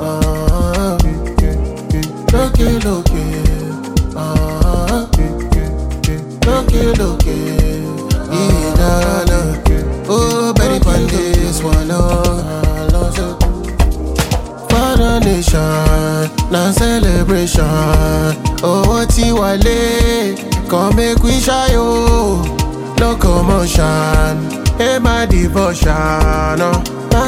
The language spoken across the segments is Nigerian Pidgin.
ah, lókè lókè, ah, lókè lókè, ìdáná. Oh, Betty Pandis, one For the nation, na celebration. Owó tí wálé, come make we ṣayọ̀. No commotion, hey my devotion. Oh.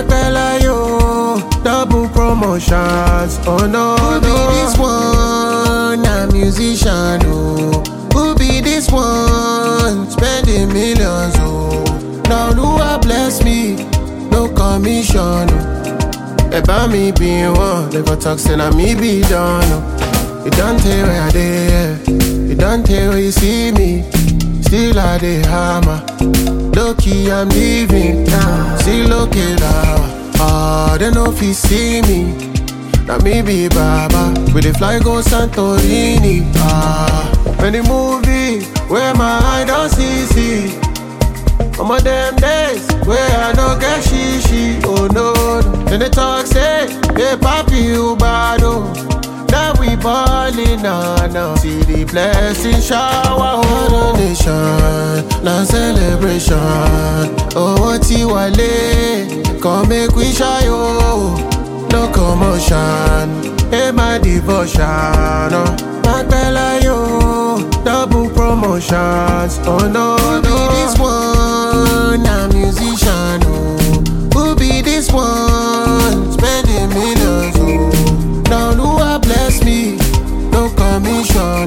Akpelayo, double promotions. Oh no, Who be this one? Na musician, oh. Who be this one? Spending millions, oh. Now Lua bless me, no commission, oh. Eba mi be one, they go talk say na me be done. Oh. You don't tell where I dey, yeah. you don't tell where you see me. Still I dey hammer. Low key I'm living, see low killer. Ah, they no fit see me. Now me be Baba, we dey fly go Santorini. Ah, when the movie where my eye don't see see. Some of them days where I no get shishi, oh no. no. Then they talk say, hey papi you bad oh. Now we ballin' now, now. See the blessing shower, oh nation, na celebration. Oh what you wale, come make we shy oh. No commotion, hey my devotion, oh. Akpela yo, double promotions, oh no, Who be this one, na musician, oh. Who be this one, spending millions, oh. Now Lua bless me, no commission.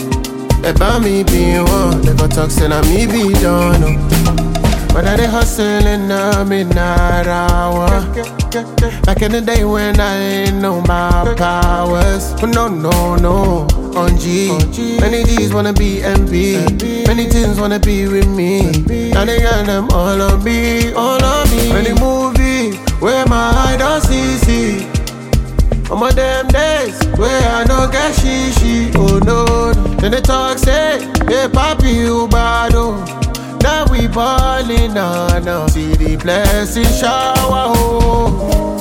Eba mi be one, they go talk say na me be done. Oh. But I dey hustling na midnight hour. Back in the day when I ain't know my powers. Oh, no, no, no. On G. Many G's wanna be MP. Many teens wanna be with me. Now they got them all on me, all on me. Many movie where my eye don't see, see. Some of them days where I no get shishi, oh no. no. Then they talk say, hey papi you bad oh. Now we ballin' now, now. See the blessing shower, oh.